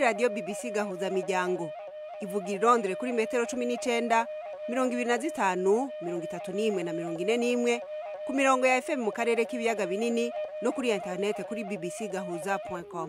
radiyo bbc gahuza miryango ivuga irondere kuri metero cumi n'icenda mirongo ibiri na zitanu mirongo itatu n'imwe na mirongo ine n'imwe ku mirongo ya fm mu karere k'ibiyaga binini no kuri interinete kuri bbc gahuza com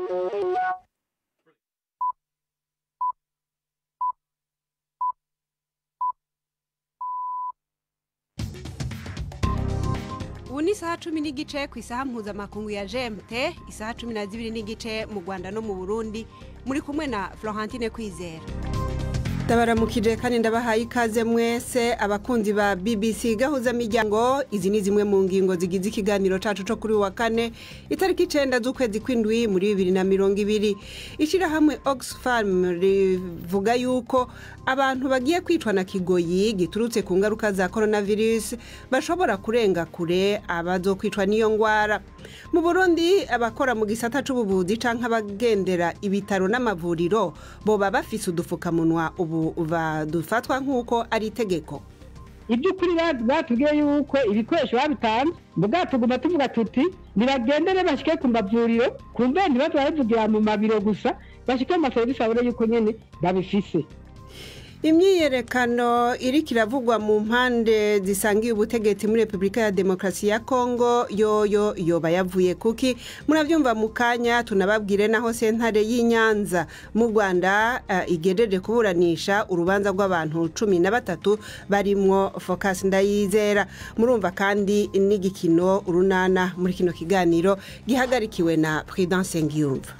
ubu ni isaha cumi n'igice ku isaha mpuzamakungu ya gmt isaha cumi na zibiri n'igice mu rwanda no mu burundi muri kumwe na florentine kwizera ndabaramukije kandi ndabahaye ikaze mwese abakunzi ba bbc gahuza miryango izi ni zimwe mu ngingo zigize ikiganiro cacu co kuri wa kane itariki icenda z'ukwezi kw'indwi muri bibiri na mirongo ibiri ishirahamwe oxfam rivuga yuko abantu bagiye kwicwa na kigoyi giturutse ku ngaruka za coronavirus bashobora kurenga kure abazokwicwa n'iyo ngwara mu burundi abakora mu gisata c'ubuvuzi canke abagendera ibitaro n'amavuriro boba bafise udufukamunwa ubu badufatwa nk'uko ari itegeko iby'ukuri batubwiye yuko ibikoresho babitanze mbwa tuguma tuvuga tuti nibagendere bashyike ku mavuriro ku mbe ntibaze barabivugira mu mabiro gusa bashyike mu maserivisi babone yuko nyine babifise imyiyerekano iriko iravugwa mu mpande zisangiye ubutegetsi muri repubulika ya demokarasi ya kongo yoyo yoba yavuye kuki murabyumva mu kanya tunababwire naho sentare y'inyanza mu rwanda uh, igejeje kuburanisha urubanza rw'abantu cumi na batatu barimwo focus ndayizera murumva kandi n'igikino urunana muri kino kiganiro gihagarikiwe na prudence ngiyumva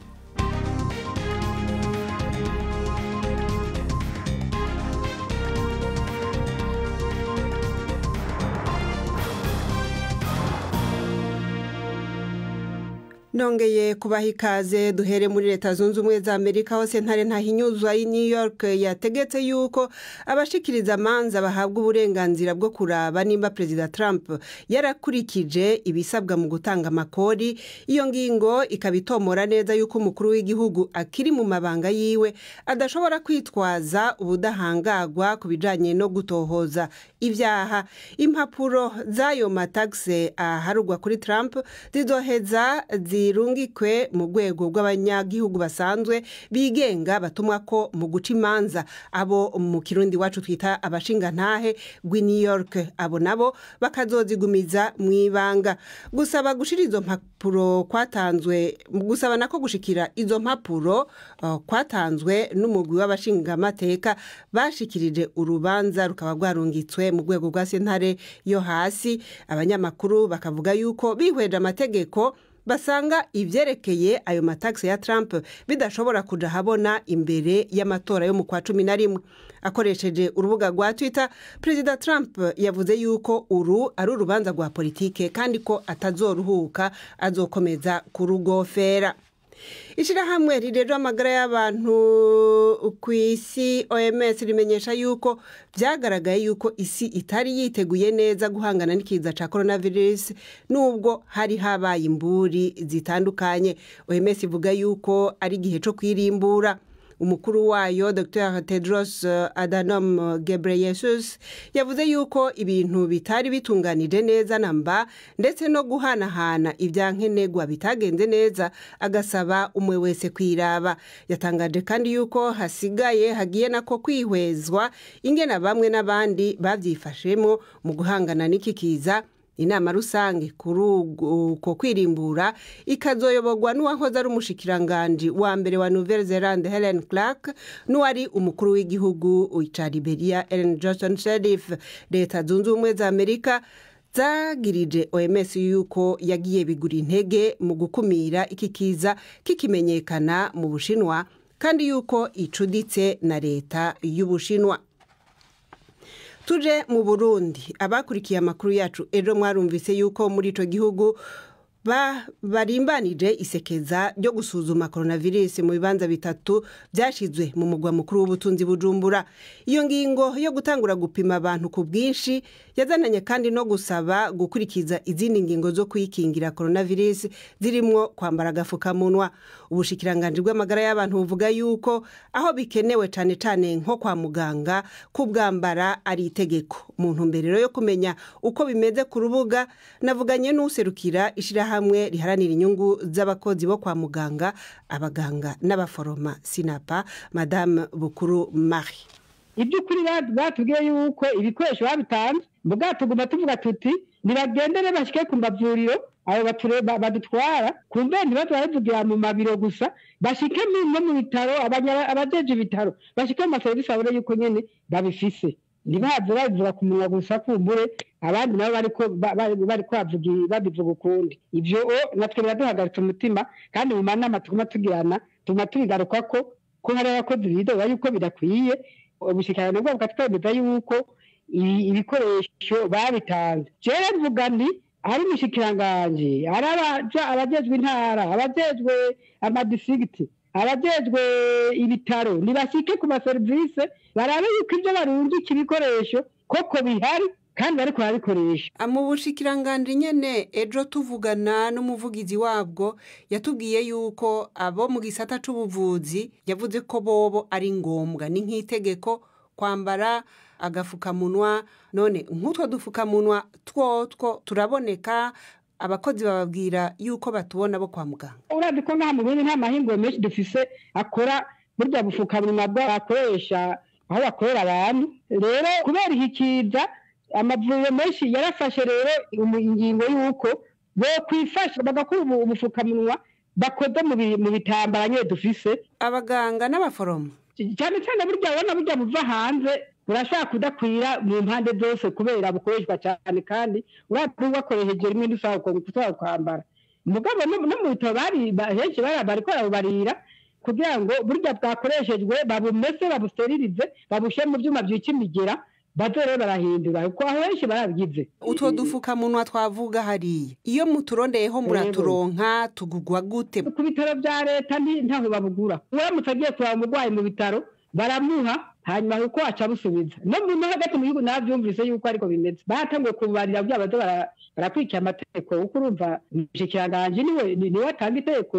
nongeye kubaha ikaze duhere muri leta zunze ubumwe za amerika hose ntare ntahinyuzwa y'i new york yategetse yuko abashikiriza amanza bahabwa uburenganzira bwo kuraba nimba perezida trump yarakurikije ibisabwa mu gutanga amakori iyo ngingo ikaba itomora neza yuko umukuru w'igihugu akiri mu mabanga yiwe adashobora kwitwaza ubudahangagwa ku bijanye no gutohoza ibyaha impapuro z'ayo matagisi aharugwa kuri trump zizoheza zi zirungikwe mu rwego rw'abanyagihugu basanzwe bigenga batumwa ko mu guca imanza abo mu kirundi wacu twita abashingantahe rw'i new york abo nabo bakazozigumiza mu ibanga gusaba gushira izo mpapuro kwatanzwe gusaba nako gushikira izo mpapuro uh, kwatanzwe n'umugwi w'abashingamateka bashikirije urubanza rukaba rwarungitswe mu rwego rwa sentare yo hasi abanyamakuru bakavuga yuko bihweje amategeko basanga ibyerekeye ayo matagisi ya Trump bidashobora kuja habona imbere y'amatora yo mu kwa cumi na rimwe akoresheje urubuga rwa twitter perezida Trump yavuze yuko uru ari urubanza rwa politike kandi ko atazoruhuka azokomeza kurugofera ishyirahamwe rirero amagara y'abantu ku isi oms rimenyesha yuko byagaragaye yuko isi itari yiteguye neza guhangana n'ikiza cya coronavirus nubwo hari habaye imburi zitandukanye oms ivuga yuko ari igihe cyo kwirimbura umukuru wayo dr tedros adhanom ghebreyesus yavuze yuko ibintu bitari bitunganije neza na mba ndetse no guhanahana ibyankenerwa bitagenze neza agasaba umwe wese kwiraba yatangaje kandi yuko hasigaye hagiye nako kwihwezwa ingena bamwe n'abandi babyifashemo mu guhangana n'iki kiza inama rusange kuri uko kwirimbura ikazoyoborwa n'uwahoze ari umushikiranganji wa mbere wa nouvelle zelande helen clark n'uwari umukuru w'igihugu ca liberia ellen johnson sherif leta zunze ubumwe za amerika zagirije oms yuko yagiye bigura intege mu gukumira iki kiza kikimenyekana mu bushinwa kandi yuko icuditse na leta y'ubushinwa tuje mu burundi abakurikiye amakuru yacu ejo mwarumvise yuko muri icyo gihugu barimbanije isekeza ryo gusuzuma coronavirus mu bibanza bitatu byashyizwe mu mugwa mukuru w'ubutunzi bujumbura iyo ngingo yo gutangura gupima abantu ku bwinshi yazananye kandi no gusaba gukurikiza izindi ngingo zo kwikingira coronavirus zirimo kwambara agapfukamunwa ubushikiranganji bw'amagara y'abantu buvuga yuko aho bikenewe cyane cyane nko kwa muganga kubwambara ari itegeko mu ntumbero yo kumenya uko bimeze ku rubuga navuganye n'userukira ishyirahamwe ishyirahamwe riharanira inyungu z'abakozi bo kwa muganga abaganga n'abaforoma sinapa madame bukuru marie iby'ukuri batubwiye yuko ibikoresho babitanze mbwa tuguma tuvuga tuti nibagendere bashyike ku mavuriro abo badutwara kumbe ntibaze baravugira mu mabiro gusa bashyike no mu bitaro abajeje ibitaro bashyike mu maserivisi babone yuko nyine babifise ntibaze babivuga ku munwa gusa kumbure abandi nabo bari babivuga ukundi ibyo natwe biraduhagaritse umutima kandi mu manama tuguma tugirana tuguma tubigaruka ko ko hari abakozi bidoba yuko bidakwiye ubushyikirano bwabo bukatwemeza yuko ibikoresho babitanze rero mvuga nti ari umushyikiranganje ari abajejwe intara abajejwe amadisigiti abajejwe ibitaro ntibashyike ku maserivisi barabe yuko ibyo barungika ibikoresho koko bihari kandi bariko barabikoresha mu bushikiranganje nyene ejo tuvugana n'umuvugizi wabwo yatubwiye yuko abo mu gisata c'ubuvuzi yavuze ko bobo ari ngombwa ni nk'itegeko kwambara agafukamunwa none nk'utwo dufukamunwa twotwo turaboneka abakozi bababwira yuko batubona bo kwa muganga urazi ko ngaha mu burundi nta mahinguro menshi dufise akora burya bufukamunwa bwakoresha aho bakorera abantu rero kubera iki kiza amavuriro menshi yarafashe rero ingingo y'uko bokwifasha bagakora ubufukamunwa bakoze mu bitambara nyine dufise abaganga n'abaforomo cyane cyane burya ubona burya buva hanze burashobora kudakwira mu mpande zose kubera bukoreshwa cyane kandi urabona bakoresheje rimwe dusaba kwambara mugabo no mu bitaro henshi bariko barabubarira kugira ngo burya bwakoreshejwe babumese babusteririze babushyire mu byuma byica imigera baze rero barahindura kuko aho henshi barabigize utwo dufukamunwa twavuga hariya iyo muturondeyeho muraturonka tugugwa gute ku bitaro bya leta ntaho babugura uramutse agiye kureba umurwayi mu bitaro baramuha hanyuma kuko aca busubiza no mu hagati mu gihugu nabyumvise yuko ariko bimeze batanguye kubarira bya bazo barakurikira amategeko kuko urumva umushyikiranganje niwe niwe atanga itegeko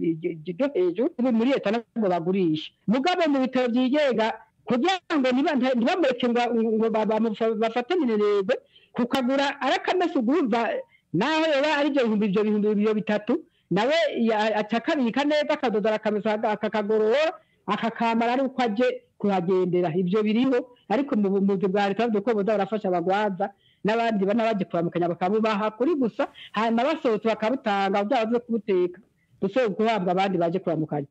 ryo hejuru muri leta ntabwo bagurisha mugabo mu bitaro byigenga kugira ngo ntibamureke ngo bafate minenegwe kukagura arakamesa ugumva naho yoba ari ibyo bihumbi ibyo bihumbi bibiri bitatu nawe aca akabika neza akadoda arakamesa akakagorora akakamara ari uko aje kuhagendera ibyo biriho ariko mu buvuzi bwa leta bavuga ko boza barafasha abagwaza n'abandi bana baje kuramukanya bakabubaha kuri gusa hanyuma basohotse bakabutanga byaba byo kubuteka gusohoka guhabwa abandi baje kuramukanya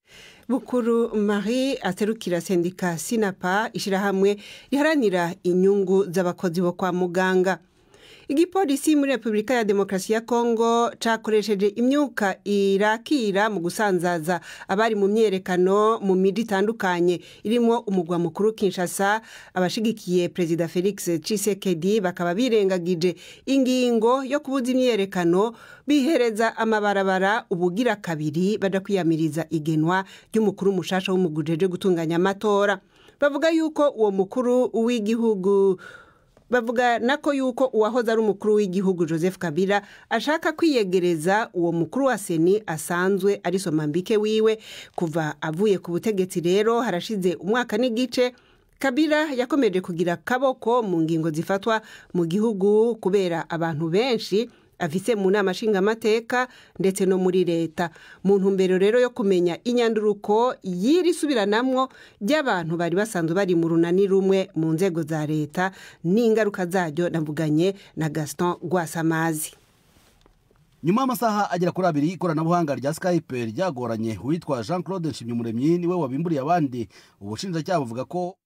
bukuru marie aterukira sendika sinapa ishyirahamwe riharanira inyungu z'abakozi bo kwa muganga igipolisi muri repubulika ya demokarasi ya kongo cyakoresheje imyuka irakira mu gusanzaza abari mu myerekano mu miji itandukanye irimo umugwa mukuru kinshasa abashigikiye perezida felix cisekedi bakaba birengagije ingingo yo kubuza imyerekano bihereza amabarabara ubugira kabiri bajya kwiyamiriza igenwa ry'umukuru mushasha w'umugujeje gutunganya amatora bavuga yuko uwo mukuru w'igihugu bavuga nako yuko uwahoze ari umukuru w'igihugu joseph kabila ashaka kwiyegereza uwo mukuru wa seni asanzwe ari somambike wiwe kuva avuye ku butegetsi rero harashize umwaka n'igice kabila yakomeje kugira akaboko mu ngingo zifatwa mu gihugu kubera abantu benshi afise mu nama nshingamateka ndetse no muri leta mu ntumbero rero yo kumenya inyanduruko y'iri subiranamwo ry'abantu bari basanzwe bari mu runani rumwe mu nzego za leta n'ingaruka zaryo navuganye na gaston rwasamazi nyuma y'amasaha agera kuri abiri ikoranabuhanga rya skype ryagoranye uwitwa jean claude nshimyumuremyi niwe wabimburiye abandi ubushinjacyaha buvuga ko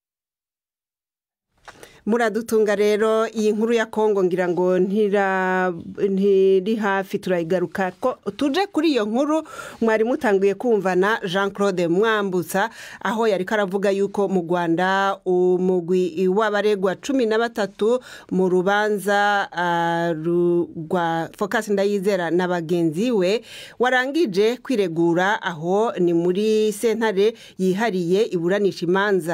muradutunga rero iyi nkuru ya kongo ngira ngo ntiri hafi turayigaruka ko tuje kuri iyo nkuru mwari mutanguye kumva na jean claude mwambutsa aho yari karavuga yuko mu rwanda umugwi w'abaregwa cumi na batatu mu rubanza rwa focus ndayizera na bagenzi we warangije kwiregura aho ni muri sentare yihariye iburanisha imanza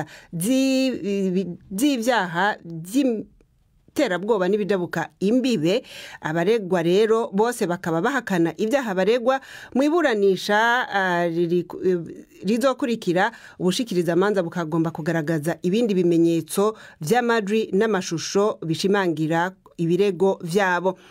z'ibyaha by'iterabwoba n'ibidabuka imbibe abaregwa rero bose bakaba bahakana ibyaha baregwa mu iburanisha rizokurikira ubushikirizamanza bukagomba kugaragaza ibindi bimenyetso by'amajwi n'amashusho bishimangira ibirego byabo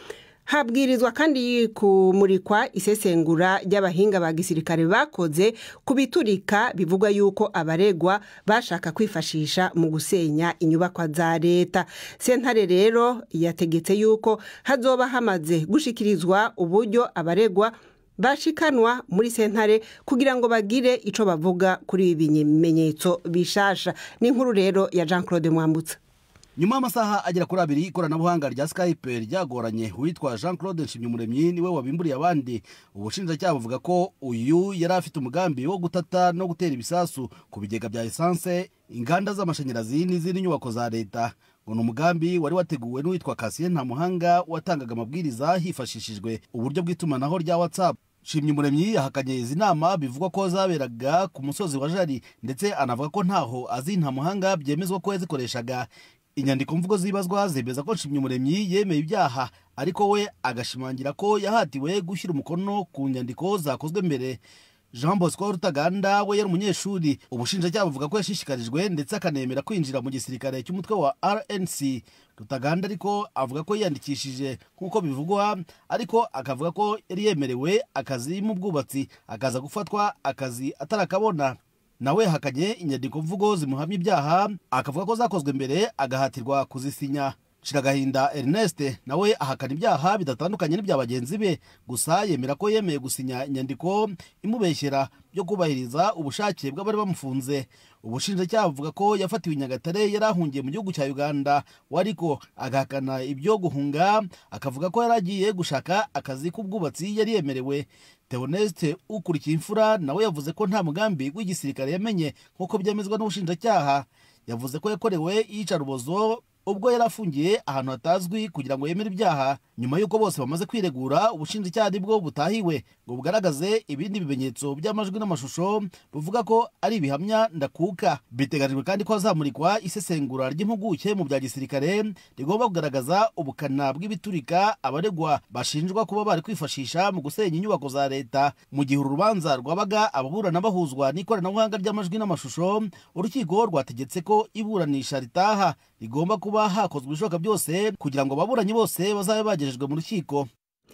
habwirizwa kandi kumurikwa isesengura ry'abahinga ba gisirikare bakoze ku biturika bivugwa yuko abaregwa bashaka kwifashisha mu gusenya inyubakwa za leta sentare rero yategetse yuko hazoba hamaze gushikirizwa uburyo abaregwa bashikanwa muri sentare kugira ngo bagire icyo bavuga kuri ibi bimenyetso bishasha ni inkuru rero ya jean claude mwambutsa nyuma y'amasaha agera kuri abiri ikoranabuhanga rya skype ryagoranye uwitwa jean claude nshimyumuremyi niwe wabimburiye abandi ubushinjacyaha buvuga ko uyu yari afite umugambi wo gutata no gutera ibisasu ku bigega bya esanse inganda z'amashanyarazi n'izindi nyubako za leta ngo ni umugambi wari wateguwe n'uwitwa kasiye ntamuhanga watangaga amabwiriza hifashishijwe uburyo bw'itumanaho rya whatsapp nshimyumuremyi yahakanye izi nama bivugwa ko zaberaga ku musozi wa jari ndetse anavuga ko ntaho azi ntamuhanga byemezwa ko yazikoreshaga inyandiko mvugo zibazwa zemeza ko nshimyumuremyi yemeye ibyaha ariko we agashimangira ko yahatiwe gushyira umukono ku nyandiko zakozwe mbere jean bosco rutaganda we yari umunyeshuri ubushinjacyaha buvuga ko yashishikarijwe ndetse akanemera kwinjira mu gisirikare cy'umutwe wa rnc rutaganda ariko avuga ko yiyandikishije nk'uko bivugwa ariko akavuga ko yari yemerewe akazi mu bwubatsi akaza gufatwa akazi atarakabona nawe hakanye inyandiko mvugo zimuhamya ibyaha akavuga ko zakozwe mbere agahatirwa kuzisinya shiragahinda ernest nawe ahakana ibyaha bidatandukanye n'ibya bagenzi be gusa yemera ko yemeye gusinya inyandiko imubeshyera byo kubahiriza ubushake bw'abari bamufunze ubushinjacyaha buvuga ko yafatiwe i nyagatare yari ahungiye mu gihugu cya uganda we ariko agahakana ibyo guhunga akavuga ko yari agiye gushaka akazi k'ubwubatsi yari yemerewe theoneste ukurikiye imfura nawe yavuze ko nta mugambi w'igisirikare yamenye nk'uko byemezwa n'ubushinjacyaha yavuze ko yakorewe iyicarubozo ubwo yari afungiye ahantu hatazwi kugira ngo yemere ibyaha nyuma y'uko bose bamaze kwiregura ubushinjacyaha nibwo butahiwe ngo bugaragaze ibindi bimenyetso by'amajwi n'amashusho buvuga ko ari ibihamya ndakuka biteganyijwe kandi ko hazamurikwa isesengura ry'impuguke mu bya gisirikare rigomba kugaragaza ubukana bw'ibiturika abaregwa bashinjwa kuba bari kwifashisha mu gusenya inyubako za leta mu gihe uru rubanza rwabaga ababurana bahuzwa n'ikoranabuhanga ry'amajwi n'amashusho urukiko rwategetse ko iburanisha ritaha rigomba kuba hakozwe ibishoboka byose kugira ngo ababuranyi bose bazabe bagejejwe mu rukiko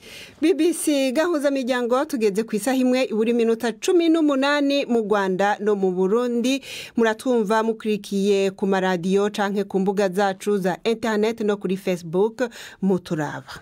bbc gahuzamiryango tugeze ku isaha imwe ibura iminota cumi n'umunani mu rwanda no mu burundi muratumva mukurikiye ku maradiyo cyangwa ku mbuga zacu za interineti no kuri facebook muturaba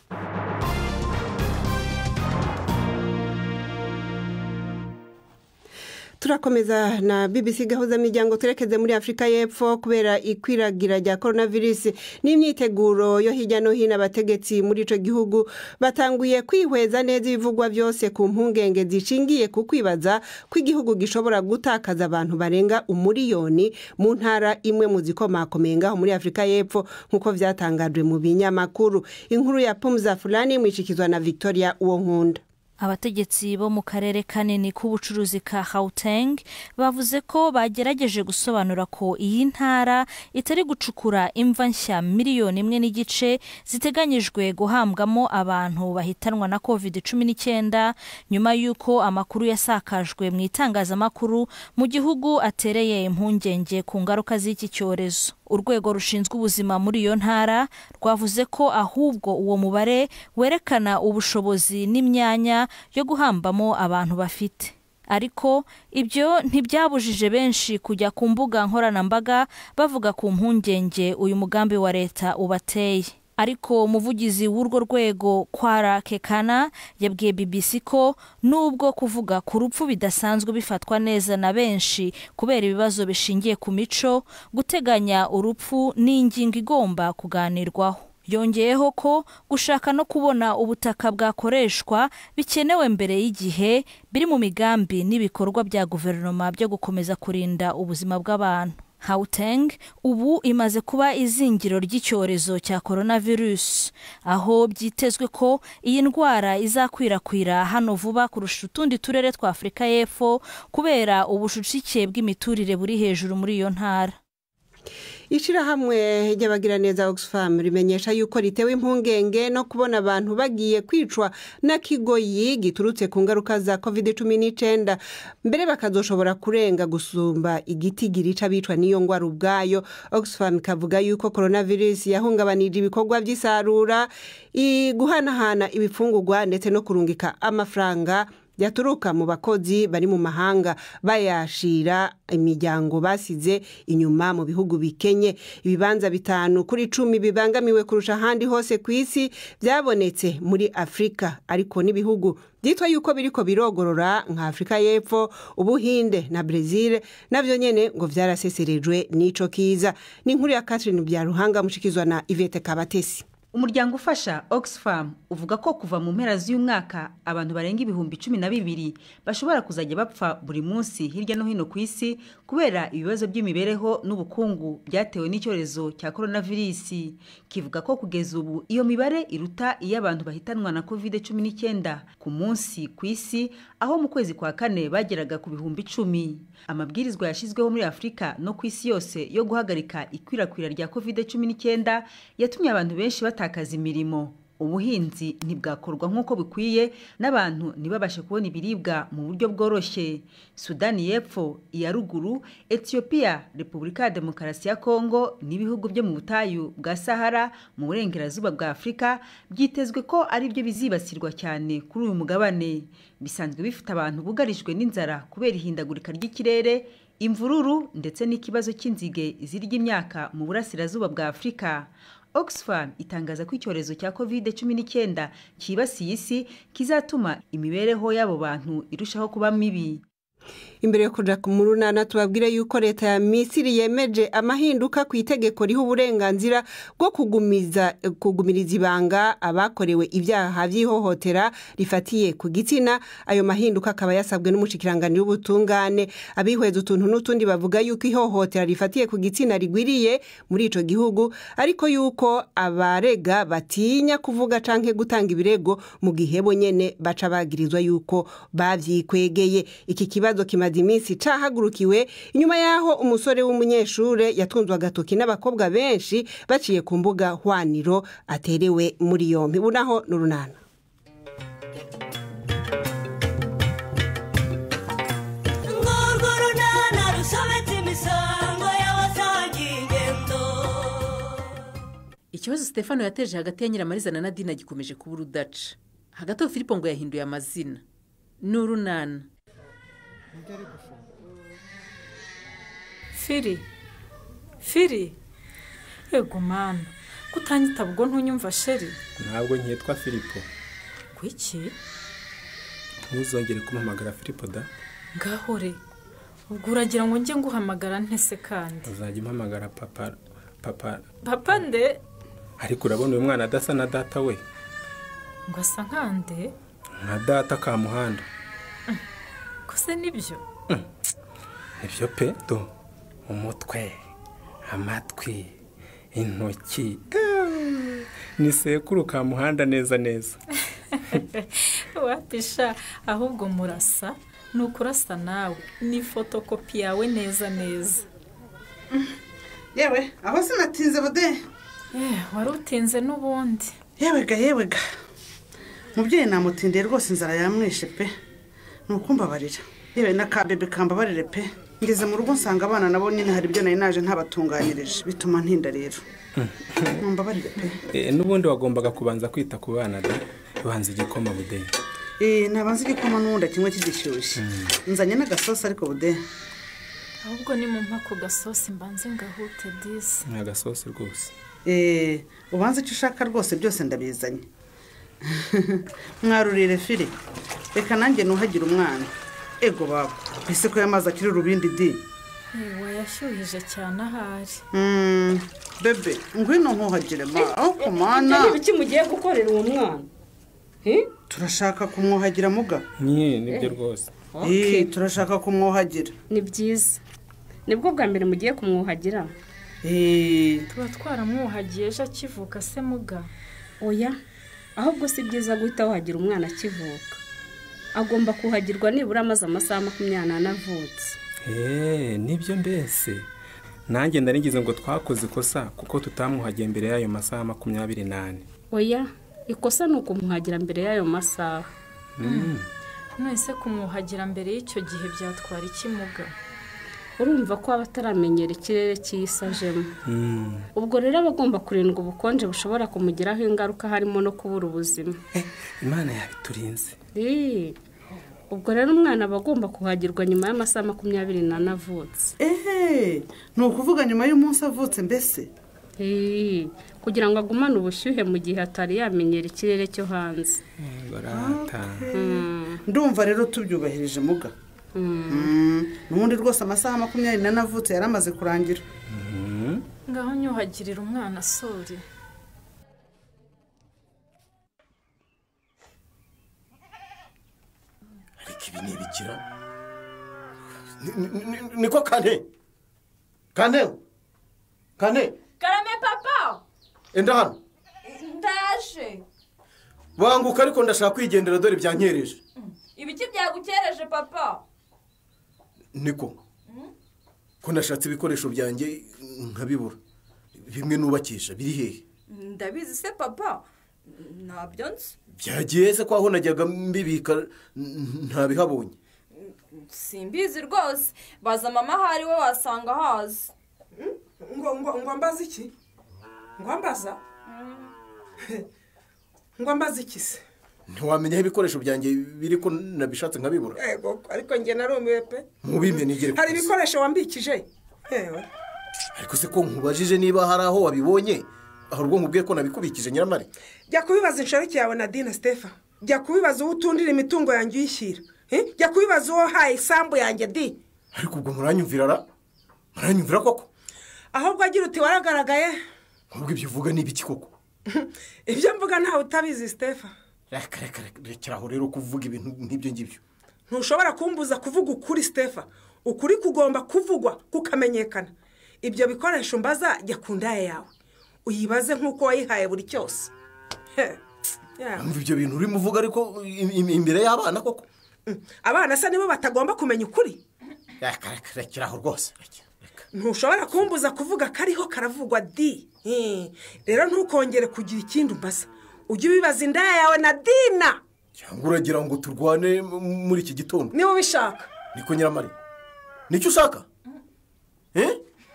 turakomeza na bbc gahuzamiryango turekeze muri afurika y'epfo kubera ikwiragira rya coronavirus n'imyiteguro yo hirya no hino abategetsi muri icyo gihugu batanguye kwihweza neza ibivugwa byose ku mpungenge zishingiye ku kwibaza ko igihugu gishobora gutakaza abantu barenga umuriyoni mu ntara imwe mu zikomakomeye ngaho muri afurika y'epfo nk'uko byatangajwe mu binyamakuru inkuru ya pumuza fulani mwishikizwa na victoria uwo nkunda abategetsi bo mu karere kanini k'ubucuruzi ka Gauteng bavuze ko bagerageje gusobanura ko iyi ntara itari gucukura imva nshya miliyoni imwe n'igice ziteganyijwe guhambwamo abantu bahitanwa na covid cumi n'icyenda nyuma y'uko amakuru yasakajwe mu itangazamakuru mu gihugu atereye impungenge ku ngaruka z'iki cyorezo urwego rushinzwe ubuzima muri iyo ntara rwavuze ko ahubwo uwo mubare werekana ubushobozi n'imyanya yo guhambamo abantu bafite ariko ibyo ntibyabujije benshi kujya ku mbuga nkoranyambaga bavuga ku mpungenge uyu mugambi wa leta ubateye ariko umuvugizi w'urwo rwego kwara kekana yabwiye bbc ko nubwo kuvuga ku rupfu bidasanzwe bifatwa neza na benshi kubera ibibazo bishingiye ku mico guteganya urupfu ni ingingo igomba kuganirwaho yongeyeho ko gushaka no kubona ubutaka bwakoreshwa bikenewe mbere y'igihe biri mu migambi n'ibikorwa bya guverinoma byo gukomeza kurinda ubuzima bw'abantu Gauteng ubu imaze kuba izingiro ry'icyorezo cya coronavirus aho byitezwe ko iyi ndwara izakwirakwira hano vuba kurusha utundi turere twa afurika y'epfo kubera ubucucike bw'imiturire buri hejuru muri iyo ntara ishyirahamwe ry'abagiraneza oxfam rimenyesha yuko ritewe impungenge no kubona abantu bagiye kwicwa na kigoyi giturutse ku ngaruka za covid cumi n'icyenda mbere bakazoshobora kurenga gusumba igiti girica bicwa n'iyo ndwara ubwayo oxfam ikavuga yuko coronavirus yahungabanije ibikorwa by'isarura guhanahana ibifungurwa ndetse no kurungika amafaranga yaturuka mu bakozi bari mu mahanga bayashira imiryango basize inyuma mu bihugu bikenye ibibanza bitanu kuri cumi bibangamiwe kurusha ahandi hose ku isi byabonetse muri afurika ariko n'ibihugu byitwa yuko biriko birogorora nka afurika y'epfo ubuhinde na brezil nabyo nyine ngo byaraseserejwe n'ico kiza ni inkuru ya catherine byaruhanga mushikizwa na ivete kabatesi umuryango ufasha oxfam uvuga ko kuva mu mpera z'uyu mwaka abantu barenga ibihumbi cumi na bibiri bashobora kuzajya bapfa buri munsi hirya no hino ku isi kubera ibibazo by'imibereho n'ubukungu byatewe n'icyorezo cya coronavirus kivuga ko kugeza ubu iyo mibare iruta iyo abantu bahitanwa na covid cumi n'icyenda ku munsi ku isi aho mu kwezi kwa kane bageraga ku bihumbi icumi amabwirizwa yashyizweho muri afurika no ku isi yose yo guhagarika ikwirakwira rya covid cumi n'icyenda yatumye abantu benshi batakaza imirimo ubuhinzi ntibwakorwa nk'uko bikwiye n'abantu ntibabashe kubona ibiribwa mu buryo bworoshye sudani y'epfo iya ruguru etiyopiya repubulika ya demokarasi ya kongo n'ibihugu byo mu butayu bwa sahara mu burengerazuba bwa afurika byitezwe ko ari byo bizibasirwa cyane kuri uyu mugabane bisanzwe bifite abantu bugarijwe n'inzara kubera ihindagurika ry'ikirere imvururu ndetse n'ikibazo cy'inzige zirya imyaka mu burasirazuba bwa afurika oxfam itangaza ko icyorezo cya covid cumi n'icyenda cyibasiye isi kizatuma imibereho y'abo bantu irushaho kuba mibi imbere yo kujya mu runana tubabwire yuko leta ya misiri yemeje amahinduka ku itegeko riha uburenganzira bwo kugumiza kugumiriza ibanga abakorewe ibyaha by'ihohotera rifatiye ku gitsina ayo mahinduka akaba yasabwe n'umushyikirangantego w'ubutungane abihweza utuntu n'utundi bavuga yuko ihohotera rifatiye ku gitsina rigwiriye muri icyo gihugu ariko yuko abarega batinya kuvuga cyangwa gutanga ibirego mu gihe bo nyine baca bagirizwa yuko babyikwegeye iki kibazo kimaze iminsi cahagurukiwe inyuma y'aho umusore w'umunyeshuri yatunzwe agatoki n'abakobwa benshi baciye ku mbuga hwaniro aterewe muri yombi bunaho n'urunana ngurwo runana rusobetse imisango y'abasangiye ingendo ikibazo stefano yateje hagati ya nyiramariza na nadine gikomeje kuba urudaca hagati aho filipo ngo yahinduye amazina ni urunana firi firi yego mana kutanyita ubwo ntunyumva sheri ntabwo nkitwa filipo kwiki ntuzongere kumuhamagara filipo da ngahore ubwo uragira ngo njye nguhamagara ntese kandi uzajya umpamagara papa papa papa nde ariko urabona uyu mwana adasa na data we ngo asa nkande nka data ka muhanda kose nibyo nibyo pe do umutwe amatwi intoki eh, ni sekuru ka muhanda neza neza wapisha ahubwo murasa ni ukurasa nawe ni fotokopi yawe neza neza yewe aho sinatinze bude Eh, wari utinze n'ubundi yewega yewega mubyeyi namutindiye rwose inzara yamwishe pe ni ukumbabarira yewe na ka bebe kambabarire pe ngeze mu rugo nsanga abana nabo nyine hari ibyo nari naje ntabatunganyirije bituma ntinda rero mumbabarire pe Eh, n'ubundi wagombaga kubanza kwita ku bana da banza igikoma budeyi Eh, nabanza igikoma n'ubundi kimwe kigishyushye nzanye n'agasosi ariko bude ahubwo ni mu mpako gasosi mbanze ngahute disi ni agasosi rwose Eh, ubanza icyo ushaka rwose byose ndabizanye mwarurire firi reka nanjye nuhagire umwana ego baba ese ko yamazi akiri urubindi di wayashyuhije cyane ahari Mm, bebe ngwino nkuhagire ma aho kumana ibyo ibiki mugiye gukorera uwo mwana turashaka kumwuhagira muga nye nibyo rwose Eh, turashaka kumwuhagira ni byiza nibwo bwa mbere mugiye kumwuhagira tuba twaramwuhagiye ejo akivuka se muga oya ahubwo si byiza guhita wuhagira umwana akivuka agomba kuhagirwa nibura amaze amasaha makumyabiri n'ane avutse eee nibyo mbese nanjye ngize ngo twakoze ikosa kuko tutamuhagiye mbere y'ayo masaha makumyabiri n'ane oya ikosa ni ukumuhagira mbere y'ayo masaha none se kumwuhagira mbere y'icyo gihe byatwara ikimuga urumva ko aba ataramenyera ikirere cy'isi ajemo ubwo rero aba agomba kurindwa ubukonje bushobora kumugiraho ingaruka harimo no kubura ubuzima imana yabiturinze Ii, ubwo rero umwana aba agomba kuhagirwa nyuma y'amasaha makumyabiri n'ane avutse ehe ni ukuvuga nyuma y'umunsi avutse mbese Ii, kugira ngo agumane ubushyuhe mu gihe atari yamenyera ikirere cyo hanze barata ndumva rero tubyubahirije muga Mm, n'ubundi rwose amasaha makumyabiri n'ane avutse yari amaze kurangira ngaho nyuhagirira umwana sori ariko ibi ni ibikira Ni- ni- ni- niko kane kane kane karame papa enda hano ndaje banguka ariko ndashaka kwigendera dore byankereje ibiki byagukereje papa niko ko nashatse ibikoresho byanjye nkabibura bimwe nubakisha biri hehe ndabizi se papa ntabyo nzi byagiye se ko aho najyaga mbibika n- ntabihabonye simbizi rwose baza mama aho ari we wasanga hazi ngo ngo ngo mbaze iki ngo mbaza ngo mbaze iki se ntiwamenya aho ibikoresho byanjye biri ko nabishatse nkabibura ego ariko njye narumiwe pe mubimye nigere ku hari isi. ibikoresho wambikije yewe ariko se ko nkubajije niba hari aho wabibonye hari ubwo nkubwiye ko nabikubikije nyiramare jya kubibaza inshoreke yawe na dina stefa jya kubibaza uwo utundira imitungo yanjye uyishyira Eh? jya kubibaza uwo haye isambu yanjye di ariko ubwo muranyumvira ra muranyumvira koko ahubwo agira uti waragaragaye ahubwo ibyo uvuga ni ibiki koko ibyo mvuga ntawe utabizi stefa reka reka reka rekeraho rero kuvuga ibintu nk'ibyo ngibyo ntushobora kumbuza kuvuga ukuri stefa ukuri kugomba kuvugwa kukamenyekana ibyo bikoresho mbaza jya ku ndaya yawe uyibaze nk'uko wayihaye buri cyose He, yeah. Umva ibyo bintu urimo uvuga ariko im- im- imbere y'abana koko abana se nibo batagomba kumenya ukuri reka reka rekeraho rwose ntushobora kumbuza kuvuga kariho karavugwa di Hmm. rero ntukongere kugira ikindi umbaza ujye ubibaza indaya yawe na dina cyangwa uragira ngo turwane m- muri iki gitondo niba ubishaka niko nyiramare nicyo ushaka Eh?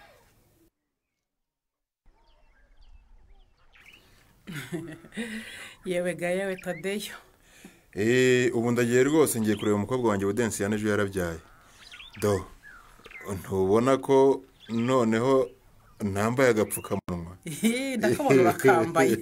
yewe ga yewe tadeyo eee ubu ndagiye rwose ngiye kureba umukobwa wanjye budensi ejo yarabyaye do ntubona ko noneho ntambaye agapfukamunwa ndakabona urakambaye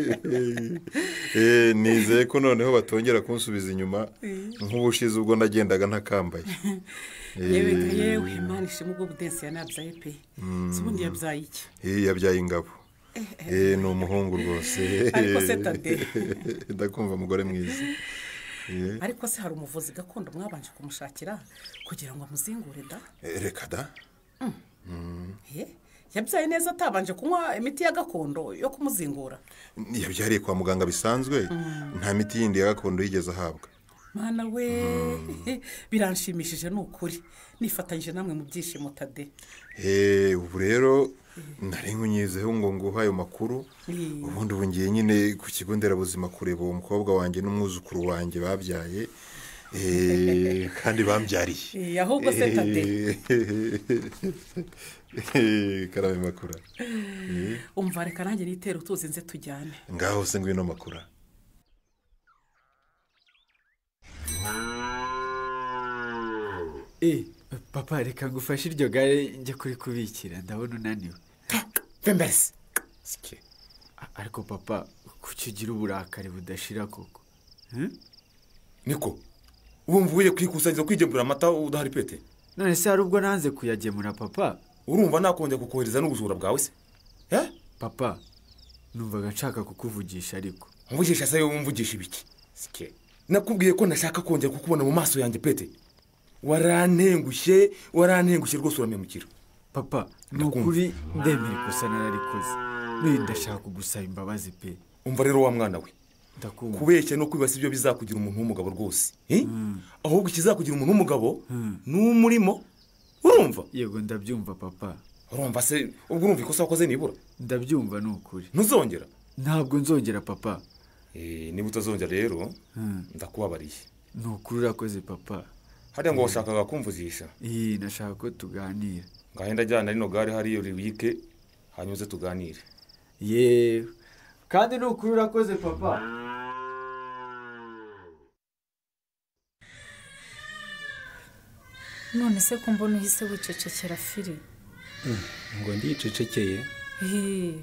eee nizeye ko noneho batongera kunsubiza inyuma nk'ubushize ubwo nagendaga ntakambaye yewe ga Eh, yewe imana ishima ubwo budensi yanabyaye pe mm, si ubundi yabyaye iki eh, yabyaye ingabo eee ni umuhungu rwose Ariko se Tade. ndakumva umugore mwiza Eh, ariko se hari umuvuzi gakondo mwabanje kumushakira kugira ngo amuzingure da eh, reka da Mm. Mm. Eh, yabyaye neza atabanje kunywa imiti ya gakondo yo kumuzingura yabyariye kwa muganga bisanzwe Mm. nta miti yindi ya gakondo yigeze ahabwa mwana we biranshimishije ni ukuri nifatanyije namwe mu byishimo tade Eh, ubu rero nari nkunyizeho ngo nguhe ayo makuru Eh. ubundi ubu ngiye nyine ku kigo nderabuzima kureba uwo mukobwa wanjye n'umwuzukuru wanjye babyaye Eh, kandi bambyariye Eh, ahubwo se Tade. Eh, karame makura Eh, umva reka nanjye nitere utuzi nze tujyane ngaho se ngwino makura Eh, papa reka ngufashe iryo gare njya kurikubikira ndabona unaniwe mbese ariko papa kuki ugira uburakari budashira koko niko wumva ugiye kwikusanyiriza kwigemurira amata udahari pete none se hari ubwo nanze kuyagemura papa urumva nakongera kukohereza n'ubujura bwawe se papa numvaga nshaka kukuvugisha ariko mvugisha se wowe mvugisha ibiki Sike. nakubwiye ko nashaka kongera kukubona mu maso yanjye pete warantengushye warantengushye rwose uramemukira papa ni ukuri ndemera ikosa nararikoze n'uyu ndashaka kugusaba imbabazi pe umva rero wa mwana we ndakumva kubeshya no kwibasa ibyo bizakugira umuntu w'umugabo rwose Eh? ahubwo ikizakugira umuntu w'umugabo ni umurimo urumva yego ndabyumva papa urumva se ubwo urumva ikosa wakoze nibura ndabyumva ni ukuri ntuzongera ntabwo nzongera papa Eh, niba utazongera rero ndakubabariye ni ukuri urakoze papa hariya ngo washakaga kumvuzisha iyi nashaka ko tuganira ngaho ndajyana rino gare hariya ribike hanyuma uze tuganire yewe kandi ni ukuri urakoze papa none se ko mbona uhise wicecekera firi ngo ndiyicecekeye Hee,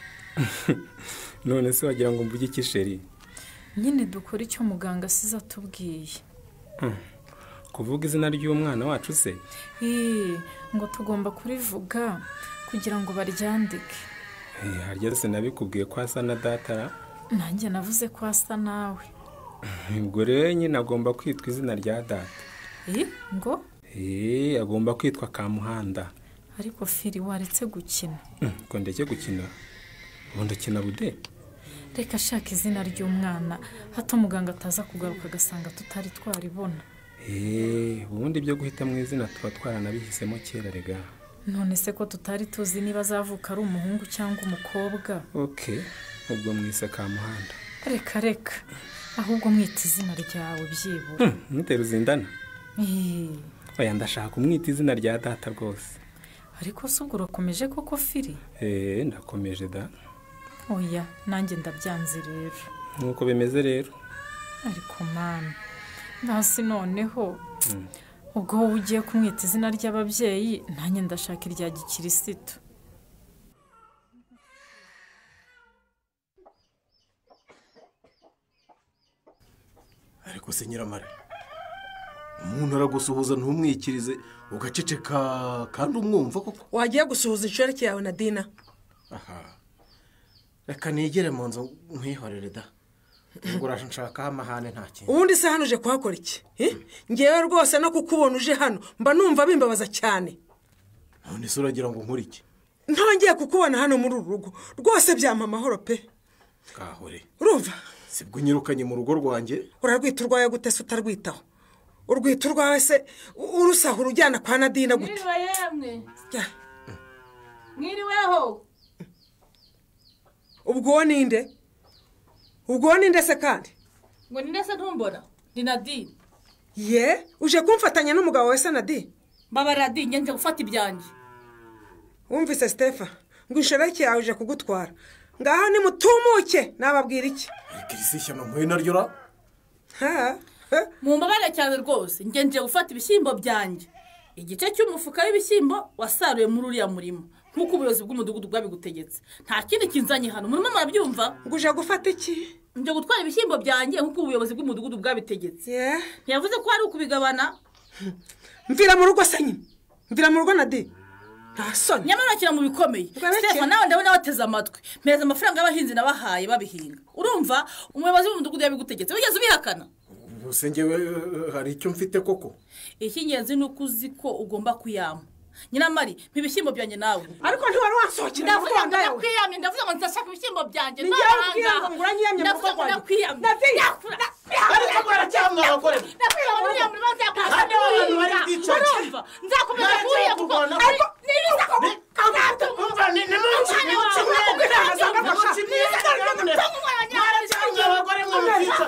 none se wagira ngo mvuge iki sheri nyine dukora icyo muganga asize atubwiye Hmm. kuvuga izina ry'umwana wacu se Hee, ngo tugomba kurivuga kugira ngo baryandike Eh, harya se nabikubwiye ko asa na datara nanjye navuze ko asa nawe ubwo rero nyine agomba kwitwa izina rya data Eh, ngo Eh, agomba kwitwa kamuhanda ariko firi waretse gukina Hmm, ngo ndeke gukina ubu ndakina bude reka ashaka izina ry'umwana hato muganga ataza kugaruka agasanga tutari twaribona Eh, ubundi byo guhita mu izina tuba twaranabihisemo kera rega none se ko tutari tuzi niba azavuka ari umuhungu cyangwa umukobwa ok ubwo mwise kamuhanda reka reka ahubwo mwita izina ryawe byibura Hmm, mwite ruzindana Eh, oya ndashaka umwita izina rya data rwose ariko se ubwo urakomeje koko firi Eh, ndakomeje da oya nanjye ndabyanze rero nk'uko bimeze rero ariko mani hasi noneho Hmm. ubwo wowe ugiye kumwita izina ry'ababyeyi nanjye ndashaka irya gikirisitu ariko se nyiramare umuntu aragusuhuza ntumwikirize ugaceceka kandi umwumva koko wagiye gusuhuza inshoreke yawe na dina aha reka nigere mu nzu nkwihorere da ngo urashakaho amahane nta kintu ubundi se hano uje kuhakora iki Eh? ngewe rwose no kukubona uje hano mba numva bimbabaza cyane none se uragira ngo nkore iki ntongeye kukubona hano muri uru rugo rwose byampa amahoro pe kahore urumva sibwo unyirukanye mu rugo rwanjye urarwita urwawe gute se utarwitaho urwita urwawe se u- urusahura ujyana kwa nadina gute mwiriwe yemwe Ya. mwiriweho ubwo uwo ninde ubwo uwo ninde se kandi ngo ni ndetse ntumbona ni nadine ye uje kumfatanya n'umugabo we se nadi mbabara nadine njye nje gufata ibyanjye wumvise sitefa ngo inshoreke yawe uje kugutwara ngaho nimutumuke nababwira iki ariko iri si ishyano mpuye naryo ra mumbabare cyane rwose njye nje gufata ibishyimbo byanjye igice cy'umufuka w'ibishyimbo wasaruye muri uriya murimo nk'uko ubuyobozi bw'umudugudu bwabigutegetse nta kindi kinzanye hano murimo murabyumva ngo uje gufata iki nje gutwara ibishyimbo byanjye nk'uko ubuyobozi bw'umudugudu bwabitegetse ntiyavuze ko hari ukubigabana mvira mu rugo se nyine mvira mu rugo nadi nta soni nyamara urakina mu bikomeye stefan nawe ndabona wateze amatwi mpereza amafaranga y'abahinzi nabahaye babihinga urumva umuyobozi w'umudugudu yabigutegetse wigeze ubihakana gusa ngewe eh, hari icyo mfite koko icy'ingenzi ni uko uzi ko ugomba kuyama nyiramari mpa ibishyimbo byanjye nawe ariko ntiwari wansohokera mu ndavuga ngo rwanda yawe ndakwiyamye ndavuga ngo ndashaka ibishyimbo byanjye Ni njyewe ubwira ngo ngura nyiyamye mu rugo ndavuga ngo rwanjye. ndakwiyamye Nadia! ariko mwaracyamwe abagore ndakwiyamye muri uriya murima nzakomeza Hano abantu bari kuwuhinga bwicaye. urumva nzakomeza Nta kuwuhinga cyo kuko kurwana. ariko nibiza ko Umva, ni- ni munsi, ni munsi, mwebwe inama zanga gushaka. Mwaracyamwe abagore mwe mukica.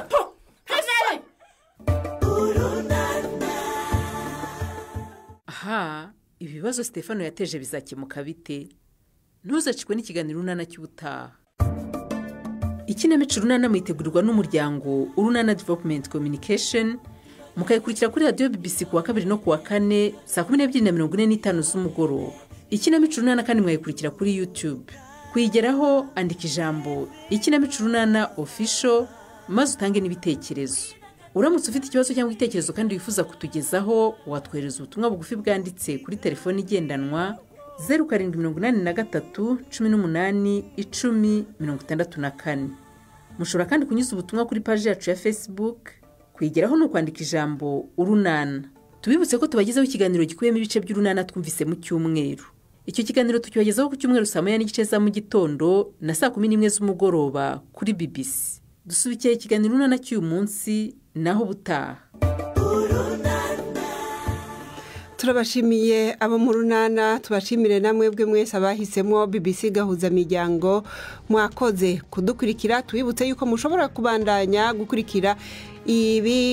aha ibibazo stefano yateje bizakemuka bite ntuzacikwe n'ikiganiro urunana cy'ubutaha ikinamico urunana mwitegurirwa n'umuryango urunana development communication mukayikurikira kuri radiyo bbc ku wa kabiri no ku wa kane saa kumi n'ebyiri na mirongo ine n'itanu z'umugoroba ikinamico urunana kandi mwayikurikira kuri youtube kuyigeraho andika ijambo ikinamico urunana official maze utange n'ibitekerezo uramutse ufite ikibazo cyangwa igitekerezo kandi wifuza kutugezaho watwohereza ubutumwa bugufi bwanditse kuri telefoni igendanwa zeru karindwi mirongo inani na gatatu cumi n'umunani icumi mirongo itandatu na kane mushobora kandi kunyuza ubutumwa kuri paji yacu ya facebook kwigeraho ni ukwandika ijambo urunana tubibutse ko tubagezaho ikiganiro gikubiyemo ibice by'urunana twumvise mu cyumweru icyo kiganiro tukibagezaho ku cyumweru saa moya n'igice za mu gitondo na saa kumi n'imwe z'umugoroba kuri bbc dusubikiye ikiganiro urunana cy'uyu munsi naho ubutaha turabashimiye abo mu runana tubashimire namwe bwe mwese abahisemo bbc gahuza miryango mwakoze kudukurikira tubibutse yuko mushobora kubandanya gukurikira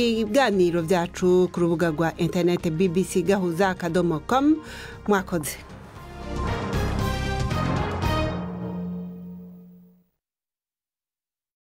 ibiganiro byacu ku rubuga rwa interineti bbc gahuza akadomo komu mwakoze